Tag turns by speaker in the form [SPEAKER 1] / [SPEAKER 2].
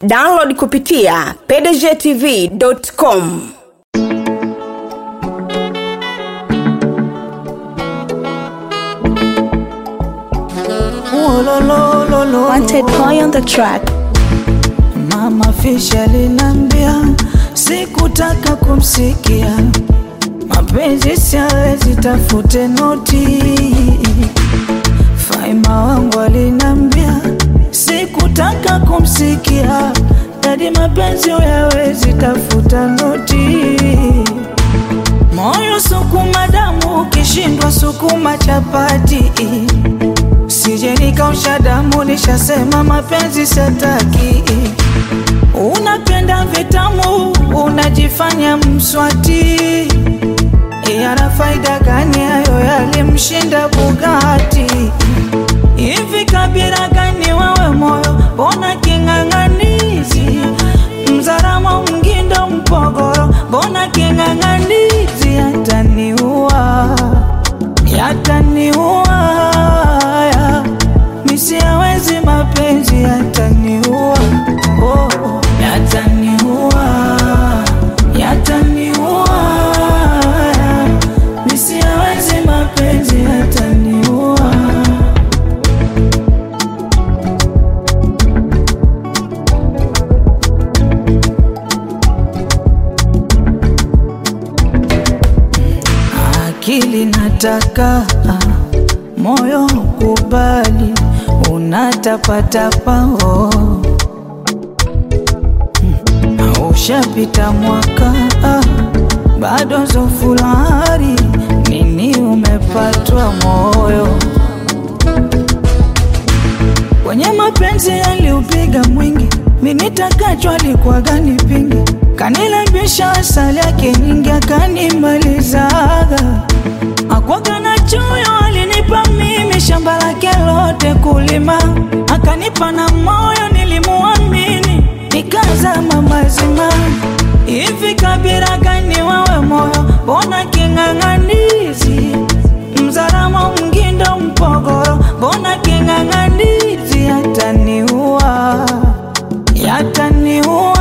[SPEAKER 1] download kupitia pdgtv.com
[SPEAKER 2] Wanted boy on the track.
[SPEAKER 3] Mama Fish alinambia sikutaka kumsikia, mapenzi siawezi, tafute noti. Faima wangu alinambia sikutaka kumsikia, dadi mapenzi uyawezi, tafuta noti. Moyo sukuma damu, ukishindwa sukuma chapati Sije nikausha damu, nishasema mapenzi sataki. Unapenda vitamu, unajifanya mswati. Yana faida gani hayo yalimshinda Bugatti? Hivi kabila gani wawe moyo, mbona king'ang'anizi? Mzaramo, Mgindo, Mpogoro, mbona king'ang'anizi? Yataniua, yataniua ya. Misi hawezi mapenzi yataniua, oh, oh. yataniua, yataniua ya. Misi hawezi mapenzi yataniua. akili nataka moyo kubali unatapatapa oh. Hmm. ushapita mwaka ah, bado zofulari nini umepatwa moyo kwenye mapenzi yaliupiga mwingi minitakachwa alikuwa gani pingi kanilambisha asali yake nyingi akanimalizaga akwaga na choyo alinipa mimi shamba lake lote kulima akanipa na moyo nilimuamini nikazama mazima hivi kabila gani wawe moyo mbona king'ang'anizi mzaramo mgindo mpogoro mbona king'ang'anizi yataniua yataniua